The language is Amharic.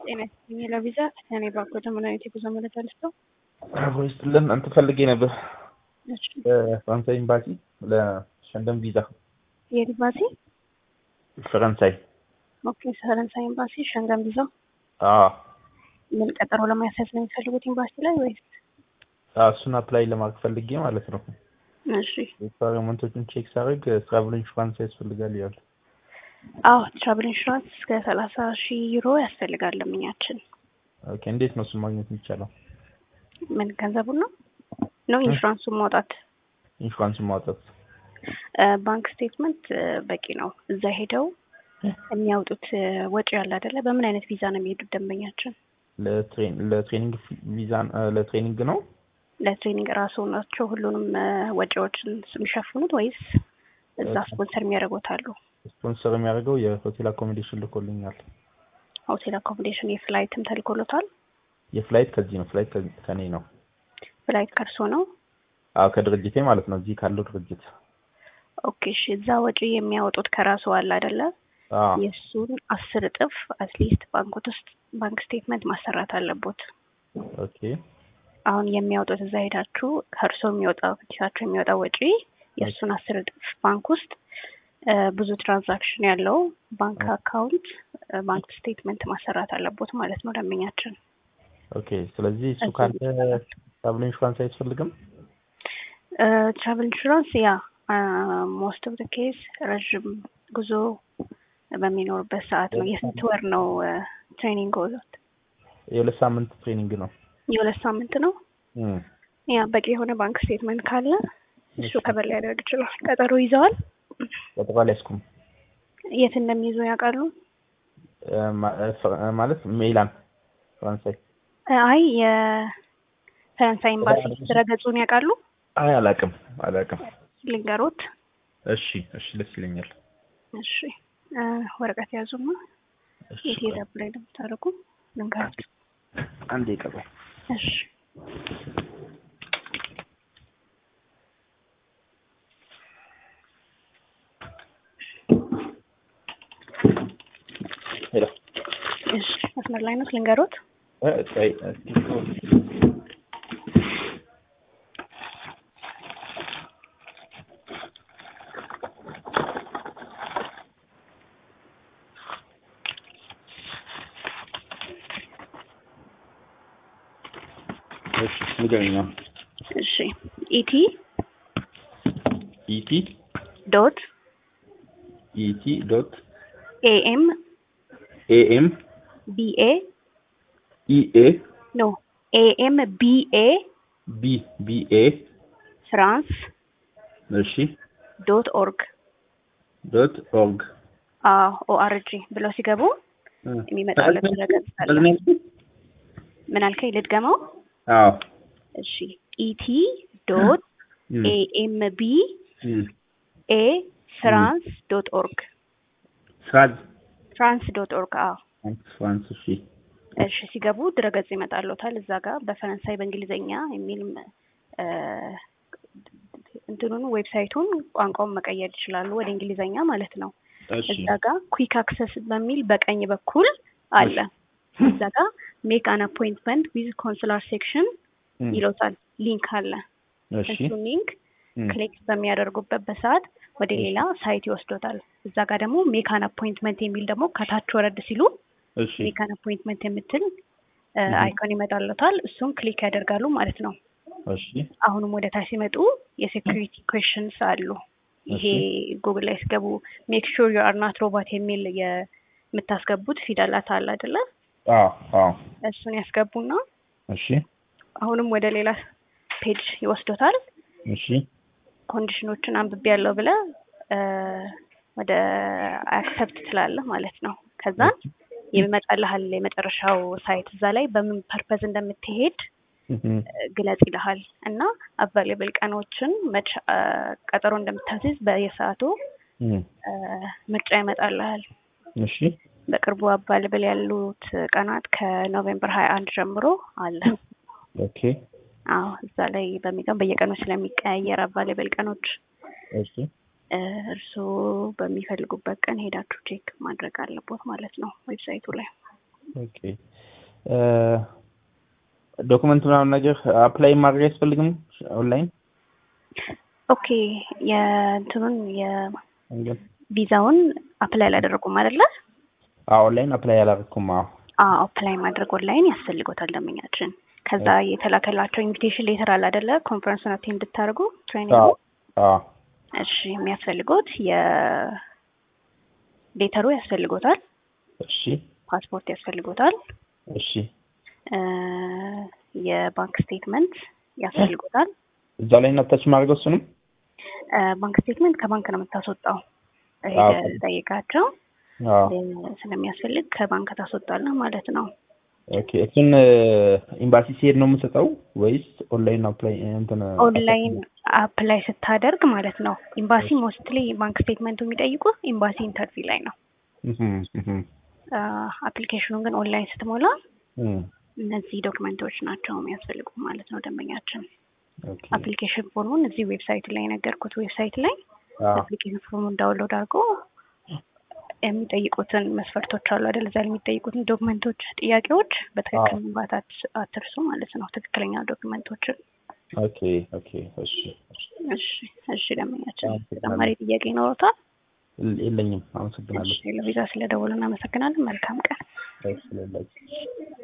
ጤና ይስጥልኝ ለቪዛ እኔ ባኮ ዘመናዊት የጉዞ መረጃ ልስጠው። አሁን ስትልን እንትን ፈልጌ ነበር እሺ፣ ፈረንሳይ ኤምባሲ ለሸንገን ቪዛ የት ኤምባሲ? ፈረንሳይ። ኦኬ፣ ፈረንሳይ ኤምባሲ ሸንገን ቪዛ። አዎ ምን ቀጠሮ ለማያሳዝ ነው የሚፈልጉት ኤምባሲ ላይ ወይስ? አዎ፣ እሱን አፕላይ ለማድረግ ፈልጌ ማለት ነው። እሺ፣ ሪኳየርመንቶቹን ቼክ ሳደርግ ትራቭል ኢንሹራንስ ያስፈልጋል ይላል። አዎ ትራቭል ኢንሹራንስ እስከ ሰላሳ ሺህ ዩሮ ያስፈልጋል ለምኛችን። ኦኬ፣ እንዴት ነው እሱን ማግኘት የሚቻለው? ምን ገንዘቡን ነው ነው ኢንሹራንሱን ማውጣት? ኢንሹራንሱን ማውጣት እ፣ ባንክ ስቴትመንት እ፣ በቂ ነው። እዛ ሄደው የሚያወጡት እ፣ ወጪ ያለ አይደለ? በምን አይነት ቪዛ ነው የሚሄዱት ደንበኛችን? ለትሬን ለትሬኒንግ ቪዛ ለትሬኒንግ ነው ለትሬኒንግ ራሱ ናቸው ሁሉንም እ፣ ወጪዎችን የሚሸፍኑት ወይስ እዛ ስፖንሰር የሚያደርጉት አሉ? ስፖንሰር የሚያደርገው የሆቴል አኮሞዴሽን ልኮልኛል። ሆቴል አኮሞዴሽን የፍላይትም ተልኮሎታል። የፍላይት ከዚህ ነው። ፍላይት ከ- ከኔ ነው። ፍላይት ከርሶ ነው። አዎ ከድርጅቴ ማለት ነው። እዚህ ካለው ድርጅት። ኦኬ እሺ። እዛ ወጪ የሚያወጡት ከራሱ አለ አይደለ? አዎ የእሱን አስር እጥፍ አትሊስት ባንኮት ውስጥ ባንክ ስቴትመንት ማሰራት አለቦት። ኦኬ አሁን የሚያወጡት እዛ ሄዳችሁ ከእርሶ የሚወጣው ኪሳቸው የሚወጣው ወጪ የእሱን አስር እጥፍ ባንክ ውስጥ እ፣ ብዙ ትራንዛክሽን ያለው ባንክ አካውንት እ፣ ባንክ ስቴትመንት ማሰራት አለቦት ማለት ነው ደንበኛችን። ኦኬ። ስለዚህ እሱ እሱ ካለ ትራቭል ኢንሹራንስ አያስፈልግም። ትራቨል ኢንሹራንስ ያ ሞስት ኦፍ ደ ኬዝ ረዥም ጉዞ በሚኖርበት ሰዓት ነው። የስንት ወር ነው ትሬኒንግ ወዞት? የሁለት ሳምንት ትሬኒንግ ነው። የሁለት ሳምንት ነው። እም፣ ያ በቂ የሆነ ባንክ ስቴትመንት ካለ እሱ ከበር ሊያደርግ ይችላል። ቀጠሮ ይዘዋል። ቀጠሮ አልያዝኩም። የት እንደሚይዙ ያውቃሉ? እ፣ ማ- እ፣ ፈ- እ፣ ማለት ሜላን ፈረንሳይ። አይ የፈረንሳይ ኤምባሲ ድረገጹን ያውቃሉ? አይ አላውቅም አላውቅም። ልንገሮት። እሺ እሺ፣ ደስ ይለኛል። እሺ እ፣ ወረቀት ያዙማ። እሺ፣ የት ሄዳ ላይ እንደምታደርጉ ልንገሮት። አንዴ ቀጠሮ እሺ ሄሎ እሺ መስመር ላይ ነው ልንገሮት። እ፣ ቆይ እስኪ እሺ ንገረኝ ነው። እሺ ኢቲ ኢቲ ዶት ኢቲ ዶት ኤኤም ኤኤም ቢኤ ኢኤ ኖ ኤኤም ቢኤ ቢ ቢኤ ፍራንስ እሺ ዶት ኦርግ ዶት ኦርግ ኦአርጂ ብለው ሲገቡ የሚመጣለት ድረገጽ አለ። ምን አልከኝ? ልድገመው። አዎ እሺ ኢቲ ዶት ኤኤም ቢ ኤ ፍራንስ ዶት ኦርግ ፍራንስ ፍራንስ ዶት ኦርግ አዎ ፍራንስ እሺ እሺ ሲገቡ ድረገጽ ይመጣልዎታል። እዛ ጋር በፈረንሳይ በእንግሊዝኛ የሚልም እ፣ እንትኑን ዌብሳይቱን ቋንቋውን መቀየር ይችላሉ ወደ እንግሊዝኛ ማለት ነው። እሺ እዛ ጋር ኩዊክ አክሰስ በሚል በቀኝ በኩል አለ። እዛ ጋር ሜክ አን አፖይንትመንት ዊዝ ኮንሱላር ሴክሽን እም፣ ይሎታል። ሊንክ አለ። እሺ እሱን ሊንክ እም፣ ክሊክ በሚያደርጉበት በሰዓት ወደ ሌላ ሳይት ይወስዶታል። እዛ ጋር ደግሞ ሜክ አን አፖይንትመንት የሚል ደግሞ ከታች ወረድ ሲሉ እሺ ሜክ አን አፖይንትመንት የምትል እ፣ Mhm. አይኮን ይመጣልዎታል። እሱን ክሊክ ያደርጋሉ ማለት ነው። እሺ አሁንም ወደ ታች ሲመጡ የሴኩሪቲ ኩዌሽንስ አሉ። ይሄ ጉግል ላይ ሲገቡ ሜክ ሹር ዩ አር ናት ሮቦት የሚል የምታስገቡት ፊደላት አለ አይደለ? አዎ አዎ እሱን ያስገቡና እሺ አሁንም ወደ ሌላ ፔጅ ይወስዶታል። እሺ ኮንዲሽኖችን አንብቤ ያለው ብለ እ፣ ወደ አክሰፕት ትላለህ ማለት ነው። ከዛ የሚመጣልሃል የመጨረሻው ሳይት እዛ ላይ በምን ፐርፐዝ እንደምትሄድ እም፣ ግለጽ ይልሃል እና አቫይሌብል ቀኖችን መች አ፣ ቀጠሮ እንደምታስይዝ በየሰዓቱ እም፣ አ፣ ምርጫ ይመጣልሃል። እሺ በቅርቡ አቫይሌብል ያሉት ቀናት ከኖቬምበር ሀያ አንድ ጀምሮ አለ። ኦኬ አዎ እዛ ላይ በሚቀም በየቀኑ ስለሚቀያየር አቫይሌብል ቀኖች እሺ እ፣ እርስዎ በሚፈልጉበት ቀን ሄዳችሁ ቼክ ማድረግ አለቦት ማለት ነው ዌብሳይቱ ላይ። ኦኬ ዶክመንት ምናምን ነገር አፕላይ ማድረግ አያስፈልግም ኦንላይን ኦኬ የእንትኑን እንግዲህ የቪዛውን አፕላይ አላደረጉም አይደለ? አዎ ኦንላይን አፕላይ አላደረኩም። አዎ አዎ አፕላይ ማድረግ ኦንላይን ያስፈልጎታል ደንበኛችን። ከዛ የተላከላቸው ኢንቪቴሽን ሌተር አለ አይደለ? ኮንፈረንሱን አቴንድ እንድታደርጉ ትሬኒንግ አዎ አዎ እሺ የሚያስፈልጎት የሌተሩ ያስፈልጎታል፣ እሺ ፓስፖርት ያስፈልጎታል፣ እሺ እ የባንክ ስቴትመንት ያስፈልጎታል። እዛው ላይ እናታች ማድረገው እሱንም እ ባንክ ስቴትመንት ከባንክ ነው የምታስወጣው። አዎ። ሄደህ ጠይቃቸው አዎ እ ስለሚያስፈልግ ከባንክ ታስወጣለህ ማለት ነው። ኦኬ እሱን ኤምባሲ ሲሄድ ነው የምሰጠው ወይስ ኦንላይን አፕላይ እንትን ኦንላይን አፕላይ ስታደርግ ማለት ነው። ኤምባሲ ሞስትሊ ባንክ ስቴትመንቱ የሚጠይቁ ኤምባሲ ኢንተርቪው ላይ ነው። እህም እህም አፕሊኬሽኑን ግን ኦንላይን ስትሞላ እም እነዚህ ዶክመንቶች ናቸው የሚያስፈልጉ ማለት ነው። ደንበኛችን ኦኬ አፕሊኬሽን ፎርሙን እዚህ ዌብሳይት ላይ የነገርኩት ዌብሳይት ላይ አዎ አፕሊኬሽን ፎርሙን ዳውንሎድ አድርጎ የሚጠይቁትን መስፈርቶች አሉ አይደል? እዛ ላይ የሚጠይቁትን ዶክመንቶች፣ ጥያቄዎች በትክክል መምባት አት- አትርሱ ማለት ነው። ትክክለኛ ዶክመንቶችን። ኦኬ ኦኬ እሺ እሺ እሺ እሺ። ደንበኛችን አመሰግናለሁ። ተጨማሪ ጥያቄ ይኖሮታል? የለኝም። አመሰግናለሁ። እሺ። ለቪዛ ስለደወሉ እናመሰግናለን። መልካም ቀን። ስለላችሁ